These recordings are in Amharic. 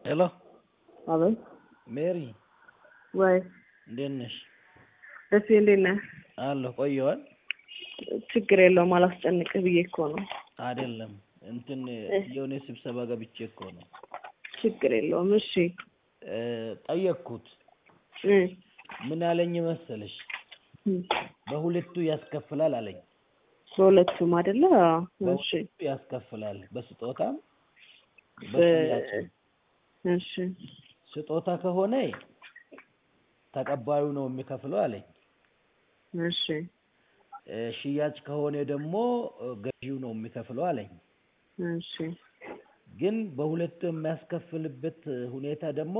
ሄሎ አቤት ሜሪ ወይ እንዴት ነሽ? ደስ እንዴት ነህ? አለሁ ቆየዋል። ችግር የለውም አላስጨንቅህ ብዬ እኮ ነው። አይደለም እንትን የሆነ ስብሰባ ገብቼ እኮ ነው። ችግር የለውም እሺ። እ ጠየቅኩት። እ ምን አለኝ መሰለሽ? እ በሁለቱ ያስከፍላል አለኝ። በሁለቱም አይደለ? አዎ፣ እሺ በሁለቱ ያስከፍላል፣ በስጦታም በ- በሽያጭም። እሺ ስጦታ ከሆነ ተቀባዩ ነው የሚከፍለው አለኝ። እሺ እ ሽያጭ ከሆነ ደግሞ እ ገዢው ነው የሚከፍለው አለኝ። እሺ ግን በሁለቱ የሚያስከፍልበት ሁኔታ ደግሞ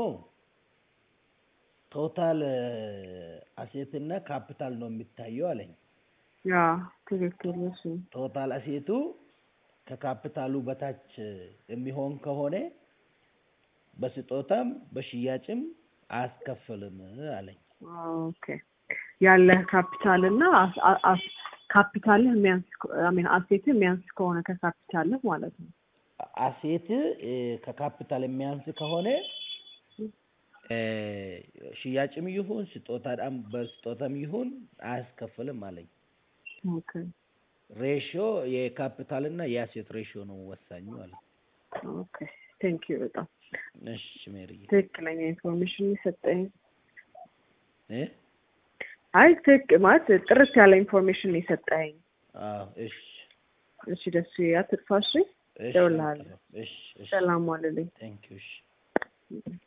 ቶታል አሴትና ካፒታል ነው የሚታየው አለኝ። ያ ትክክል። እሺ ቶታል አሴቱ ከካፒታሉ በታች የሚሆን ከሆነ በስጦታም በሽያጭም አያስከፍልም አለኝ። ኦኬ ያለህ ካፒታል እና አስ- አ- አስ- ካፒታልህ የሚያንስ አሚን አሴትህ የሚያንስ ከሆነ ከካፒታልህ ማለት ነው። አሴት እ ከካፒታል የሚያንስ ከሆነ እ ሽያጭም ይሁን ስጦታም በስጦታም ይሁን አያስከፍልም አለኝ። ኦኬ ሬሽዮ የካፒታልና የአሴት ሬሽዮ ነው ወሳኙ አለኝ። ኦኬ ቴንክ ዩ በጣም እሺ ሜሪዬ ትክክለኛ ኢንፎርሜሽን የሰጠኝ እ አይ ትክ ማለት ጥርት ያለ ኢንፎርሜሽን ነው የሰጠኝ። አዎ እሺ እሺ ደስ አትጥፋ። እሺ እሺ እደውልልሃለሁ። እሺ እሺ ሰላም ዋልልኝ። ቴንክ ዩ እሺ